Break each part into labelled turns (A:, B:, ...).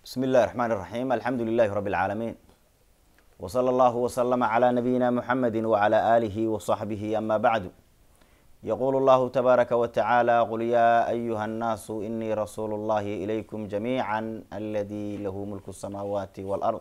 A: بسم الله الرحمن الرحيم الحمد لله رب العالمين وصلى الله وسلم على نبينا محمد وعلى آله وصحبه أما بعد يقول الله تبارك وتعالى قل يا أيها الناس إني رسول الله إليكم جميعا الذي له ملك السماوات والأرض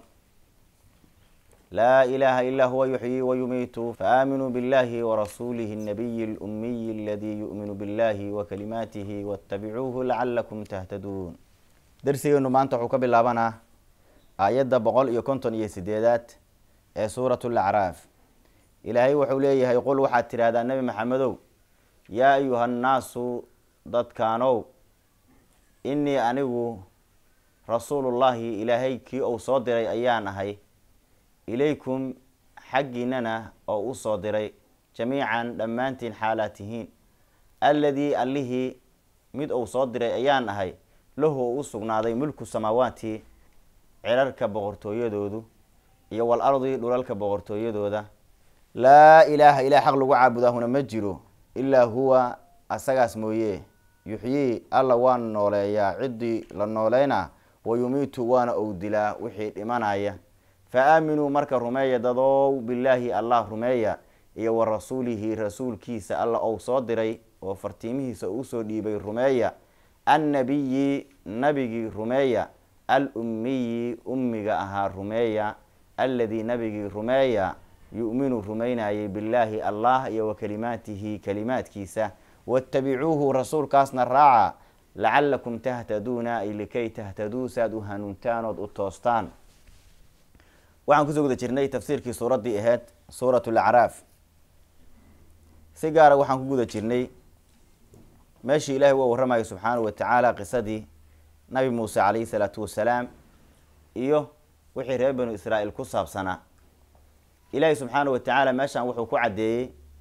A: لا إله إلا هو يحيي ويميت فآمنوا بالله ورسوله النبي الأمي الذي يؤمن بالله وكلماته واتبعوه لعلكم تهتدون darsigeenu maanta wuxuu ka bilaabanaa aayadda boqol iyo konton iyo sideedaad ee suuratu lacraaf ilaahay wuxuu leeyahay qul waxaad tidhahdaa nebi maxamedow yaa ayuha nnaasu dadkaanow innii anigu rasuulullaahi ilaahay kii uu soo diray ayaan ahay ilaykum xaggiinana oo u soo diray jamiican dhammaantiin xaalaad tihiin alladii allihii mid uu soo diray ayaan ahay lahu oo u sugnaaday mulku samaawaati cirarka boqortooyadoodu iyo wal ardi dhulalka boqortooyadooda laa ilaaha ilaah xaq lagu caabudaahuna ma jiro ilaa huwa asagaas mooye yuxyii alla waa nooleeyaa ciddii la nooleynaa wa yumiitu waana ou dilaa wixii dhimanaya fa aaminuu marka rumeeya dadow bilaahi allah rumeeya iyo wa rasuulihi rasuulkiisa alla ou soo diray oo fartiimihiisa usoo dhiibay rumeeya annabiyi nabigii rumeeya al ummiyi ummiga ahaa rumeeya alladii nabigii rumeeya yu'minu rumeynayay billaahi allah iyo wa kalimaatihi kalimaadkiisa waatabicuuhu rasuulkaasna raaca lacalakum tahtaduuna ay likay tahtaduu saad u hanuuntaan ood u toostaan waxaan kusoo guda jirnay tafsiirkii suuraddii ahayd suurat lacraaf si gaara waxaan ku guda jirnay meeshii ilaahay waa warramayo subxaanahu watacaala qisadii nabi muuse calayhi salaatu wasalaam iyo wixii reer banu israa'iil ku saabsanaa ilaahay subxaanahu watacaala meeshaan wuxuu ku caddeeyey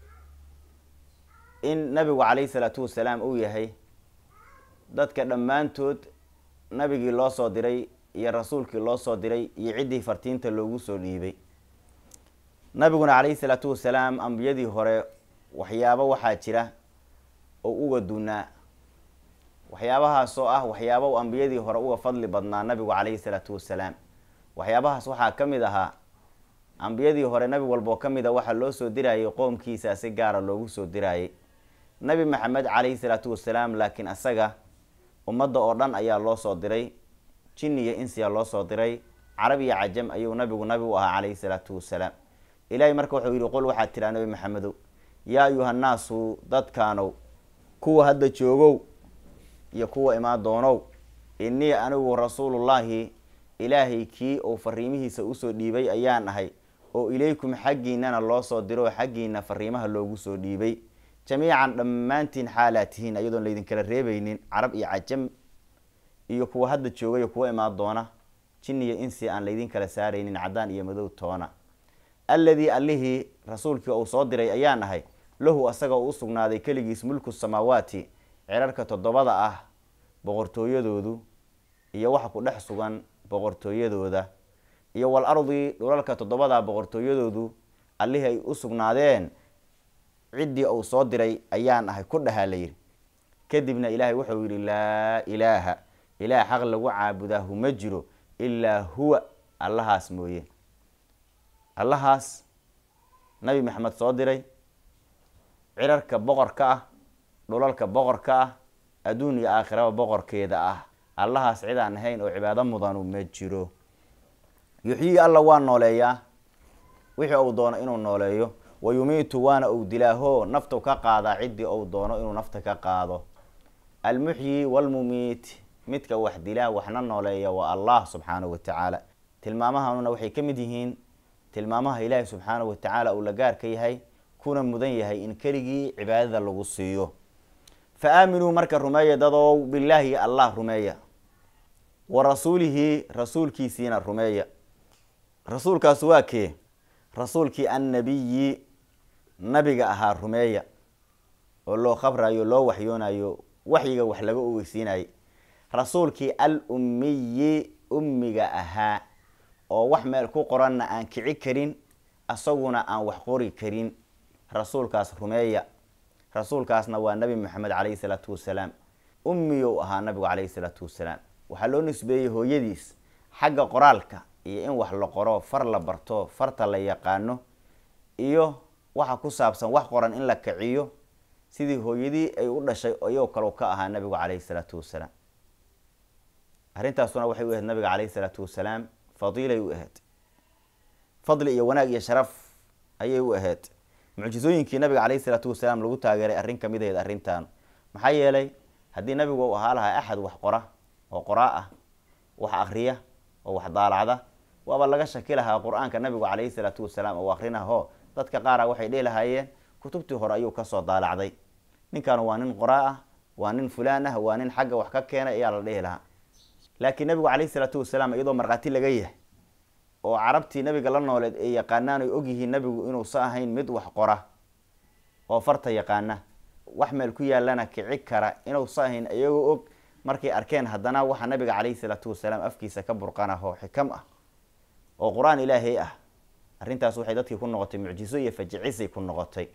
A: in nabigu calayhi salaatu wasalaam uu yahay dadka dhammaantood nabigii loo soo diray iyo rasuulkii loo soo diray iyo ciddii fartiinta loogu soo dhiibay nabiguna calayhi salaatu wasalaam ambiyadii hore waxyaabo waxaa jira oo uga dunaa waxyaabahaasoo ah waxyaaba u ambiyadii hore uga fadli badnaa nabigu calayhi salaatu wasalaam waxyaabahaas waxaa ka mid ahaa ambiyadii hore nabi walboo ka mid a waxaa loo soo dirayay qoomkiisa si gaara loogu soo dirayay nabi maxamed calayhi salaatu wasalaam laakiin asaga ummadda oo dhan ayaa loo soo diray jin iyo insiya loo soo diray carab iyo cajam ayuu nabigu nabi u ahaa calayhi salaatu wasalaam ilaahay marka wuxuu yihi qol waxaad tiraa nabi maxamedow yaa ayuha nnaasu dadkaanow kuwa hadda joogow iyo kuwa imaan doonow innii anigu rasuulullaahi ilaahay kii uu fariimihiisa usoo dhiibay ayaan ahay oo ilaykum xaggiinana loo soo diro xaggiina fariimaha loogu soo dhiibay jamiican dhammaantiin xaalaa tihiin iyadoon laydinkala reebeynin carab iyo cajam iyo kuwa hadda jooga iyo kuwa imaan doona jin iyo insi aan laydin kala saaraynin caddaan iyo madow toona alladii allihii rasuulkii uu soo diray ayaan ahay lahu asaga u usugnaaday keligiis mulku samaawaati cirarka toddobada ah boqortooyadoodu iyo waxa ku dhex sugan boqortooyadooda iyo wal ardi dhulalka toddobada boqortooyadoodu allihii ay u sugnaadeen ciddii uu soo diray ayaan ahay ku dhahaa la yidhi kadibna ilaahay wuxuu yidhi laa ilaaha ilaah xaq lagu caabudaahu ma jiro ilaa huwa allahaas mooye allahaas nabi maxamed soo diray cirarka boqorka ah dhulalka boqorka ah adduun iyo aakhiraba boqorkeeda ah allahaas cid aan ahayn oo cibaado mudanu ma jiro yuxyii alla waa nooleeyaa wixii uu doono inuu nooleeyo wa yumiitu waana uu dilaaho naftu ka qaadaa ciddii uu doono inuu nafta ka qaado almuxyi walmumiit midka wax dilaa waxna nooleeya waa allah subxaanahu watacaala tilmaamahanuna waxay ka mid yihiin tilmaamaha ilaahi subxaanahu watacaala uu la gaarka yahay kuna mudan yahay in keligii cibaadada lagu siiyo fa aaminuu marka rumeeya dadow bilaahi allah rumeeya wa rasuulihi rasuulkiisiina rumeeya rasuulkaas waa kee rasuulkii annabiyi nabiga ahaa rumeeya oo loo khabrayo loo waxyoonayo waxyiga wax laga ogeysiinayay rasuulkii al ummiyi ummiga ahaa oo wax meel ku qoranna aan kici karin asaguna aan wax qori karin rasuulkaas rumeeya rasuulkaasna waa nabi maxamed calayhi salaatu wasalaam ummiyow ahaa nabigu calayhi salaatu wasalaam waxaa loo nisbeeyey hooyadiis xagga qoraalka iyo in wax la qoro far la barto farta la yaqaano iyo waxa ku saabsan wax qoran in la kiciyo sidii hooyadii ay u dhashay iyagoo kale ka ahaa nabigu caleyhi salaatu wasalaam arrintaasuna waxay u ahayd nabiga caleyhi salaatu wasalaam fadiilay u ahayd fadli iyo wanaag iyo sharaf ayay u ahayd mucjisooyinkii nabiga caleyhi salaatu wasalaam lagu taageeray arrin kamid ahayd arrintan maxaa yeelay haddii nabigu u ahaa lahaa axad wax qora oo qoraa ah wax akriya oo wax daalacda waaba laga shaki lahaa qur-aanka nabigu caleyhi salaatu wasalaam oo akrinaho dadka qaara waxay dhihi lahaayeen kutubtii hore ayuu kasoo daalacday ninkan waa nin qoraa ah waa nin fulaan ah waa nin xagga wax ka keenay ayaa la dhihi lahaa laakiin nabigu caleyhi salaatu wasalaam iyadoo markhaati laga yahay oo carabtii nabiga la nooleed ay yaqaanaan oy ogyihiin nabigu inuusa ahayn mid wax qora oo farta yaqaana wax meel ku yaalana kici kara inuusa ahayn iyagoo og markay arkeen haddana waxa nabiga caleyhi salaatu wasalaam afkiisa ka burqanaho xikam ah oo qur-aan ilaahay ah arrintaas waxay dadkii ku noqotay mucjiso iyo fajicisay ku noqotay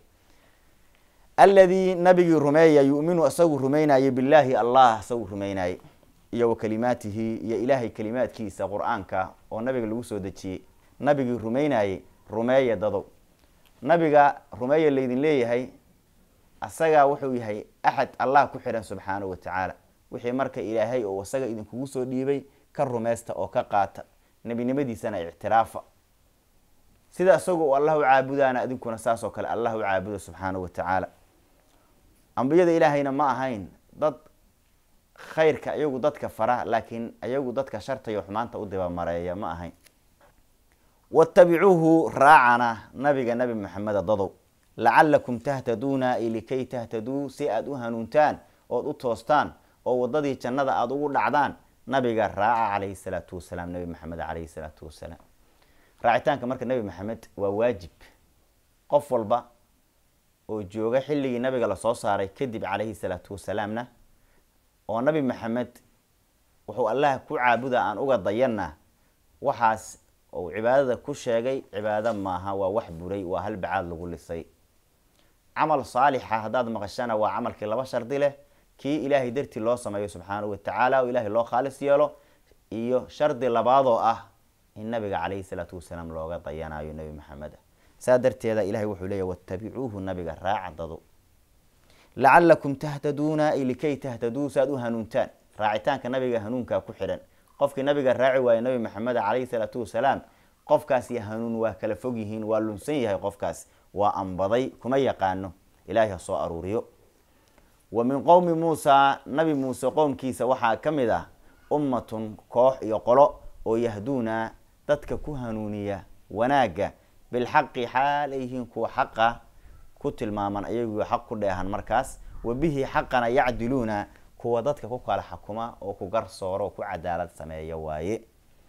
A: alladii nabigii rumeeya yuminu isagu rumeynayay billaahi allah isagu rumeynayay iyo wa kalimaatihi iyo ilaahay kalimaadkiisa qur-aanka oo nabiga lagu soo dejiyey nabigii rumeynayay rumeeya dadow nabiga rumeeya laydin leeyahay asagaa wuxuu yahay axad allah ku xidhan subxaanahu watacaala wixii marka ilaahay oo isaga idinkugu soo dhiibay ka rumeysta oo ka qaata nebinimadiisana ictiraafa sida isaga u allah u caabudaana idinkuna saas oo kale allah u caabuda subxaanahu watacaala ambiyada ilaahayna ma ahayn dad khayrka iyagu dadka fara laakiin iyagu dadka shartayo xumaanta u dibamareeya ma ahayn watabicuuhu raacana nabiga nabi maxameda dadow lacalakum tahtaduuna likay tahtaduu si aada u hanuuntaan ood u toostaan oo wadadii jannada aada ugu dhacdaan nabiga raaca caleyhi salaatu wasalaam nabi maxamed caleyhi salaatu wasalaam raacitaanka marka nabi maxamed waa waajib qof walba oo jooga xilligii nabiga lasoo saaray kadib caleyhi salaatu wasalaamna oo nabi maxamed wuxuu allah ku caabuda aan uga dayanna waxaas uu cibaadada ku sheegay cibaado maaha waa wax buray waa hal bacaad lagu lisay camal saalixa haddaad maqashana waa camalkii laba shardi leh kii ilaahay dartii loo sameeyo subxaanahu watacaala oo ilaahay loo khaalis yeelo iyo shardi labaadoo ah in nabiga caleyhi salaatu wasalaam looga dayanayo nebi maxamed saa darteeda ilahay wuxuu leeyahy watabicuuhu nabiga raaca dado lacalakum tahtaduuna likay tahtaduu saaad u hanuuntaan raacitaanka nabiga hanuunkaa ku xidhan qofkii nabiga raaci waaye nabi maxamed caleyhi salaatu wasalaam qofkaas iyo hanuun waa kala fog yihiin waa lunsan yahay qofkaas waa ambaday kuma yaqaano ilaahay ha soo aruuriyo wa min qowmi muusa nabi muuse qowmkiisa waxaa ka mid ah ummatun koox iyo qolo oo yahduuna dadka ku hanuuniya wanaagga bilxaqi xaal ay yihiin kuwa xaqa ku tilmaaman ayagu xaq ku dheehan markaas wa bihi xaqana yacdiluuna kuwa dadka ku kala xakuma oo ku garsooro oo ku cadaalad sameeya waaye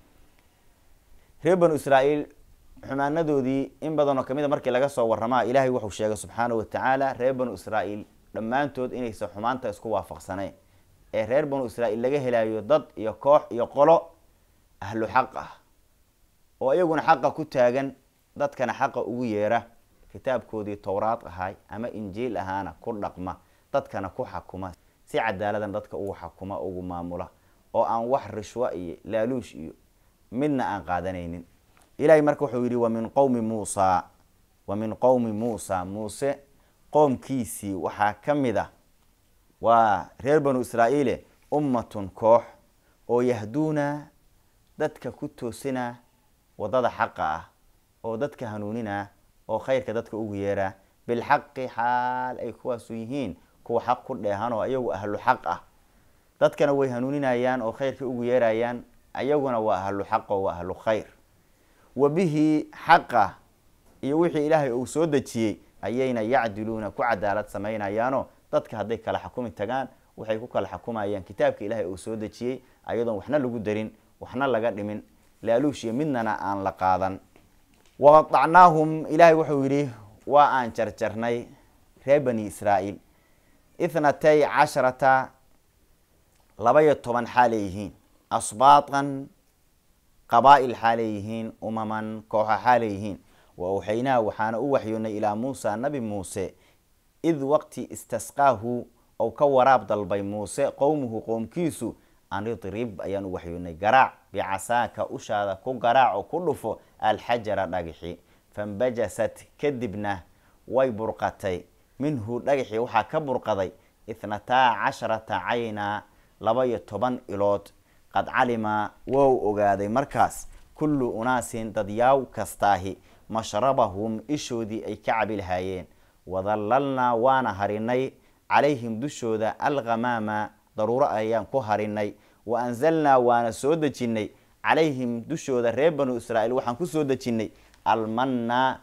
A: reer banu israaeil xumaanadoodii in badanoo kamid a markii laga soo waramaa ilaahay wuxuu sheegay subxaanahu watacaala reer banu israaeil dhammaantood inaysan xumaanta isku waafaqsanayn ee reer banu israaeil laga helayo dad iyo koox iyo qolo ahlu xaq ah oo iyaguna xaqa ku taagan dadkana xaqa ugu yeera kitaabkoodii towraad ahay ama injiil ahaana ku dhaqma dadkana ku xakuma si cadaaladan dadka ugu xakuma ugu maamula oo aan wax rishwa iyo laaluush iyo midna aan qaadanaynin ilahay marka wuxuu yihi wa min qowmi muusa wa min qowmi muusa muuse qoomkiisii waxaa ka mid ah waa reer banu israaeile ummatun koox oo yahduuna dadka ku toosina wadada xaqa ah oo dadka hanuunina oo khayrka dadka ugu yeera bilxaqi xaal ay kuwaasu yihiin kuwa xaq ku dheehan oo ayagu ahlu xaq ah dadkana way hanuuninayaan oo khayrka ugu yeerayaan ayaguna waa ahlu xaq oo waa ahlu khayr wa bihi xaqa iyo wixii ilaahay uu soo dejiyey ayayna yacdiluuna ku cadaalad samaynayaanoo dadka hadday kala xakumi tagaan waxay ku kala xakumayaan kitaabka ilaahay uu soo dejiyey ayadoon waxna lagu darin waxna laga dhimin laaluush iyo midnana aan la qaadan waqadacnaahum ilaahay wuxuu yidhi waa aan jarjarnay reer bani israaeil ithnatay casharata laba-iyo toban xaalay yihiin asbaatan qabaa-il xaalay yihiin umaman kooxa xaalay yihiin wa awxaynaa waxaana u waxyoonay ilaa muusa nabi muuse id waqti istasqaahu ou ka waraab dalbay muuse qowmuhu qoomkiisu an idrib ayaan u waxyoonay garaac bicasaaka ushaada ku garaac oo ku dhufo alxajara dhagixi fambajasat kadibna way burqatay minhu dhagaxii waxaa ka burqaday ithnataa casharata cayna laba iyo toban ilood qad calima wou ogaaday markaas kullu unaasin dadyaaw kastaahi mashrabahum ishoodii ay ka cabi lahaayeen wadallalnaa waana harinay calayhim dushooda alghamaama daruuro ayaan ku harinay wa anzalnaa waana soo dejinnay calayhim dushooda reer banu israa'iil waxaan ku soo dejinnay almanna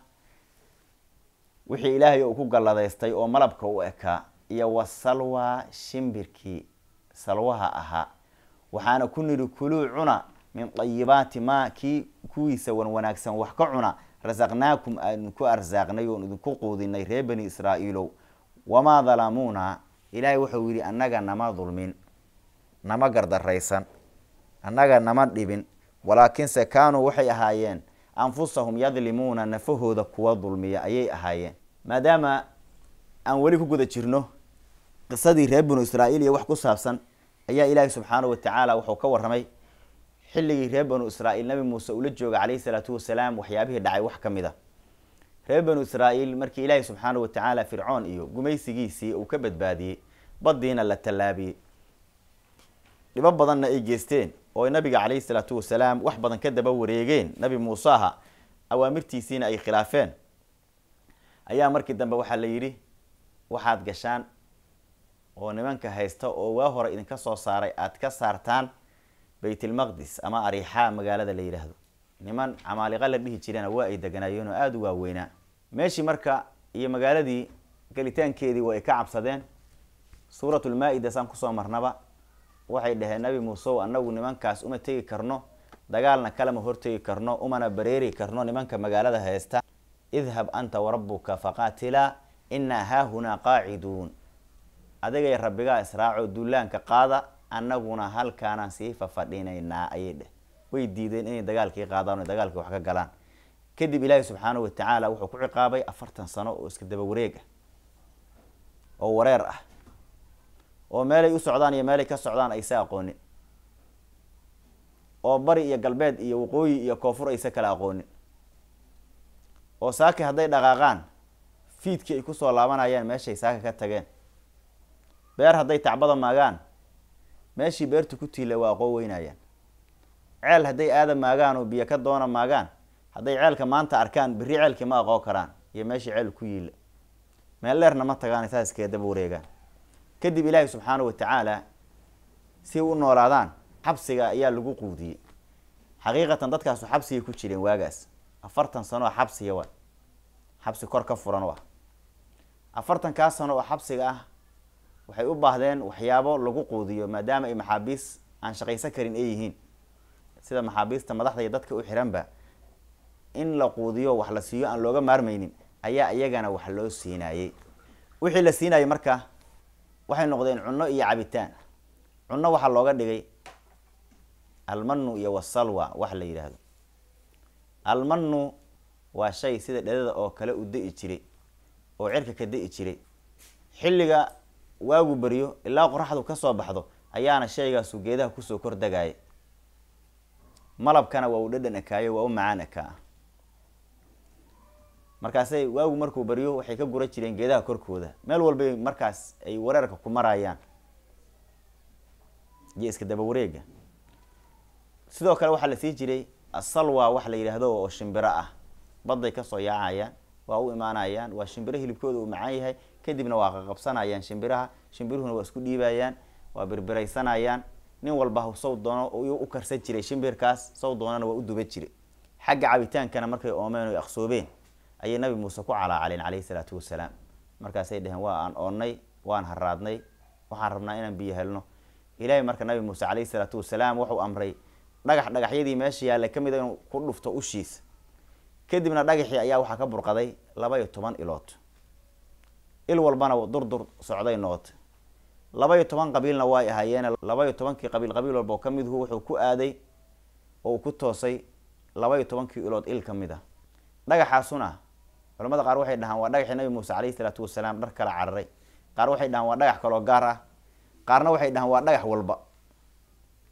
A: wixii ilaahay uu ku galladaystay oo malabka u ekaa iyo wasalwa shimbirkii salwaha ahaa waxaana ku nidhi kuluu cuna min dayibaati maa kii kuwiisa wan wanaagsan wax ka cuna rasaqnaakum aanu ku arsaaqnay oon idinku quudinay reer bani israa'iilow wamaa dalamuuna ilaahay wuxuu yidhi annaga nama dulmin nama gardaraysan annaga nama dhibin walaakinse kaanuu waxay ahaayeen anfusahum yadlimuuna nafahooda kuwa dulmiya ayay ahaayeen maadaama aan weli ku guda jirno qisadii reer banu israa'iil iyo wax ku saabsan ayaa ilaahi subxaanahu watacaala wuxuu ka warramay xilligii reer banu israa'iil nabi muuse ula jooga calayhi salaatu wasalaam waxyaabihii dhacay wax ka mid a reer banu israa'iil markii ilaahi subxaanahu watacaala fircoon iyo gumaysigiisii uu ka badbaadiyey baddiina la tallaabiyey dhibo badanna ay geysteen oo ay nabiga calayhi salaatu wasalaam wax badan ka daba wareegeen nabi muuse aha awaamirtiisiina ay khilaafeen ayaa markii dambe waxaa la yidhi waxaad gashaan oo nimanka haysta oo waa hore idinka soo saaray aad ka saartaan baytlmaqdis ama ariixaa magaalada la yidhaahdo niman camaaliqa la dhihi jirana waa ay deganaayeen oo aada u waaweynaa meeshii marka iyo magaaladii gelitaankeedii waa ay ka cabsadeen suuratulmaa-ida saan kusoo marnaba waxay dhaheen nabi muusew annagu nimankaas uma tegi karno dagaalna kalema hortegi karno umana bareeri karno nimanka magaalada haysta idhab anta warabuka faqaatilaa inaa haahunaa qaaciduun adigay rabbigaa israaco duulaanka qaada annaguna halkaanaan sii fafadhinaynaa ayay dheh way diideen inay dagaalkii qaadaan o dagaalkii wax ka galaan kadib ilaahi subxaanahu watacaala wuxuu ku ciqaabay afartan sano oo iska daba wareeg ah oo wareer ah oo meelay u socdaan iyo meelay ka socdaan aysa aqoonin oo bari iyo galbeed iyo waqooyi iyo koonfur aysa kala aqoonin oo saaki hadday dhaqaaqaan fiidkii ay kusoo laabanayaan meeshay saaka ka tageen beer hadday tacbada maagaan meeshii beertu ku tiila waa aqoon weynayaan ceel hadday aada maagaan oo biyo ka doona maagaan hadday ceelka maanta arkaan berri ceelkii ma aqoon karaan iyo meeshii ceel ku yiila meel dheerna ma tagaan saas iskaga daba wareegaan kadib ilaahi subxaanahu watacaala si u noolaadaan xabsiga ayaa lagu quudiyey xaqiiqatan dadkaasu xabsigay ku jireen waagaas afartan sano oo xabsiga wa xabsi kor ka furan u ah afartankaa sano oo xabsiga ah waxay u baahdeen waxyaabo lagu quudiyo maadaama ay maxaabiis aan shaqaysan karin ay yihiin sida maxaabiista madaxda iyo dadka u xiranba in la quudiyo wax la siiyo aan looga maarmaynin ayaa iyagana wax loo siinayey wixii la siinayay marka waxay noqdeen cunno iyo cabitaan cunno waxaa looga dhigay almanu iyo wasalwa wax la yidhaahdo almanu waa shay sida dhedada oo kale u da-i jiray oo cirka ka da-i jiray xilliga waagu beriyo ilaa qoraxdu kasoo baxdo ayaana shaygaasu geedaha kusoo kor degaya malabkana waa u dhadhan ekaayo waa u macaan ekaa markaasay waagu markuu beriyo waxay ka gura jireen geedaha korkooda meel walbay markaas ay wareerka ku marayaan iyo iska daba wareega sidoo kale waxaa la sii jiray asalwa wax la yidhaahdo oo shimbiro ah badday kasoo yaacayaan waa u imaanayaan waa shimbiro hilibkooda uu macaan yahay kadibna waa qaqabsanayaan shimbiraha shimbiruhuna waa isku dhiibayaan waa birbiraysanayaan nin walba saw doono u karsan jiray shimbirkaas saw doonana waa u duba jiray xagga cabitaankana markay oomeen o aqsoobeen ayay nabi muuse ku calaacaleen calayhi salaatu wasalaam markaasay dheheen waa aan oonnay waan haraadnay waxaan rabnaa inaan biyo helno ilaahay marka nabi muuse calayhi salaatu wasalaam wuxuu amray dhagax dhagaxyadii meesha yaallay ka mid a inuu ku dhufto ushiisa kadibna dhagaxii ayaa waxaa ka burqaday laba iyo toban ilood il walbana durdur socday noqotay laba iyo toban qabiilna way ahaayeene laba iyo tobankii qabiil qabiil walba oo ka midhu wuxuu ku aaday oo uu ku toosay laba iyo tobankii ilood il ka mid a dhagaxaasuna culamada qaar waxay dhahaan waa dhagaxii nabi muuse calayhi salaatu wasalaam dhar kala cararay qaar waxay dhahaan waa dhagax kaloo gaar ah qaarna waxay dhahaan waa dhagax walba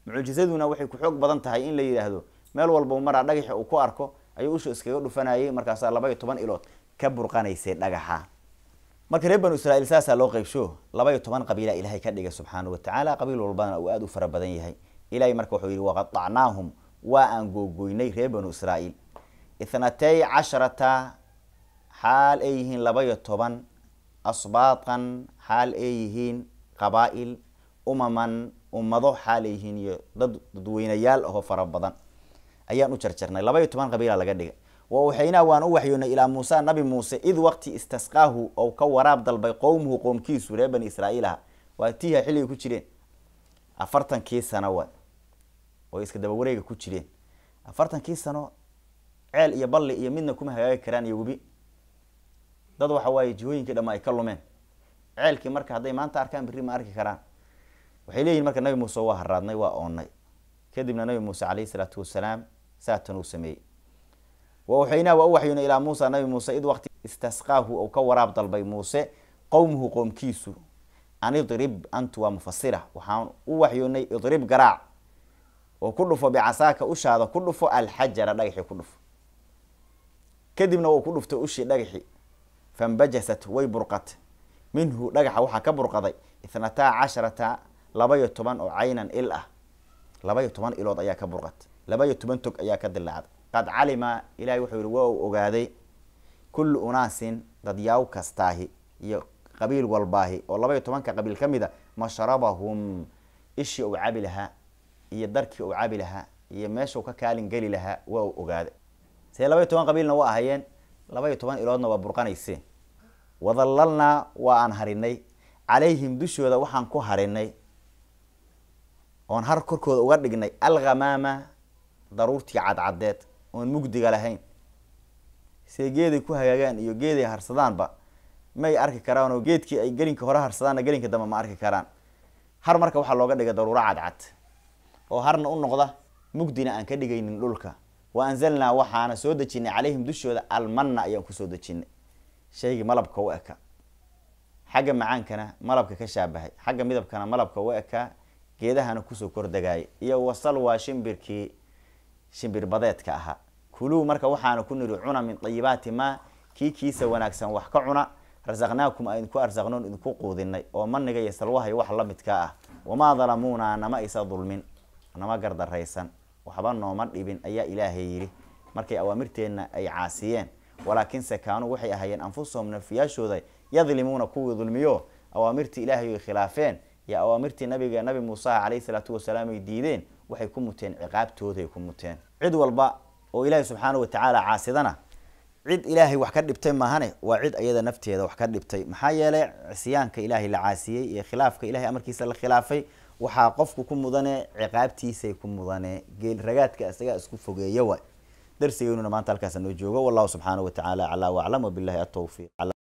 A: mucjizaduna waxay ku xoog badan tahay in la yidhaahdo meel walba maraa dhagaxa uu ku arko ayuu usha iskaga dhufanayay markaasaa laba iyo toban ilood ka burqanaysay dhagaxa marka reer banu israiil saasaa loo qeybsho laba iyo toban qabiila ilaahay ka dhigay subxaana wa tacaala qabiil walbana uu aada u fara badan yahay ilahay marka wuxuu yihi waqadacnaahum waa aan googoynay reer banu israiil ithnatay casharata xaal ay yihiin laba iyo toban asbaaqan xaal ay yihiin qabaa-il umaman ummado xaal ay yihiin iyo dad dadweynayaal ahoo fara badan ayaan u jarjarnay laba iyo toban qabiila laga dhigay wa waxaynaa waan u waxyoonay ilaa muusa nabi muuse id waqti istasqaahu ou ka waraab dalbay qowmuhu qoomkiisu reer bani israiil aha waa tiiha xilligay ku jireen afartankii sano wa oo iska daba wareega ku jireen afartankii sano ceel iyo balli iyo midna kuma hagaagi karaan iyo webi dad waxa waaye jihooyinkii dhama ay ka lumeen ceelkii marka hadday maanta arkaan berri ma arki karaan waxay leeyihin marka nabi muuse waa haraadnay waa oonnay kadibna nabi muuse caleyhi salaatu wasalaam saatan uu sameeyey wa waxaynaa waa u waxyoonay ilaa muusa nabi muuse id waqti istasqaahu ou ka waraab dalbay muuse qowmuhu qoomkiisu an idrib antu waa mufasira waxaan u waxyoonay idrib garaac oo ku dhufo bicasaaka ushaada ku dhufo alxajara dhagaxii ku dhufo kadibna wau ku dhuftay ushii dhagaxi fambajasat way burqat minhu dhagaxa waxaa ka burqaday ithnataa casharata laba iyo toban oo caynan il ah laba iyo toban ilood ayaa ka burqat laba iyo toban tog ayaa ka dilaacday qad calima ilahay wuxuu yihi waa uu ogaaday kullu unaasin dadyaaw kastaahi iyo qabiil walbaahi oo laba iyo tobanka qabiil ka mid a mashrabahum ishii uu cabi lahaa iyo darkii uu cabi lahaa iyo meeshau ka kaalin geli lahaa waa uu ogaaday see laba iyo toban qabiilna waa ahayeen laba iyo toban iloodna waa burqanayseen wadallalnaa waa aan harinay calayhim dushooda waxaan ku harinay oon har korkooda uga dhignay alghamaama daruurtii cadcadeed oon mugdiga lahayn see geeday ku hagaagaan iyo geeday harsadaanba may arki karaan oo geedkii ay gelinka hore harsadaanna gelinka dambe ma arki karaan har marka waxaa looga dhigay daruuro cadcad oo harna u noqda mugdina aan ka dhigaynin dhulka wa anzalnaa waxaana soo dejinay calayhim dushooda almanna ayaan kusoo dejinay shaygii malabka u eka xagga macaankana malabka ka shaabahay xagga midabkana malabka u ekaa geedahana kusoo kordagaayay iyo wasal waa shimbirkii shimbir badeedka ahaa kuluu marka waxaana ku niri cuna min dayibaati maa kii kiisa wanaagsan wax ka cuna rasaqnaakum aan idinku arsaqnoon idinku quudinay oo maniga iyo salwaha iyo wax la midkaa ah wamaa dalamuuna nama isa dulmin nama gardaraysan waxba nooma dhibin ayaa ilaahay yidhi markay awaamirteenna ay caasiyeen walaakinse kaanuu waxay ahaayeen anfusahum nafiyaashooda yadlimuuna kuwii dulmiyo awaamirtii ilaahay ay khilaafeen iyo awaamirtii nabiga nabi muuse caleyhi salaatu wasalaam ay diideen waxay ku muteen ciqaabtooday ku muteen cid walba oo ilaahay subxaana watacaala caasidana cid ilaahay wax ka dhibtay maahane waa cid iyada nafteeda wax ka dhibtay maxaa yeelay cisyaanka ilaahay la caasiyey iyo khilaafka ilahay amarkiisa la khilaafay waxaa qofku ku mudane ciqaabtiisay ku mudane geel ragaadka isagaa isku fogeeya waay darsigeynuna maanta halkaas noo joogo wallahu subxaana wa tacaala calaa waclam wabilahi atowfiiq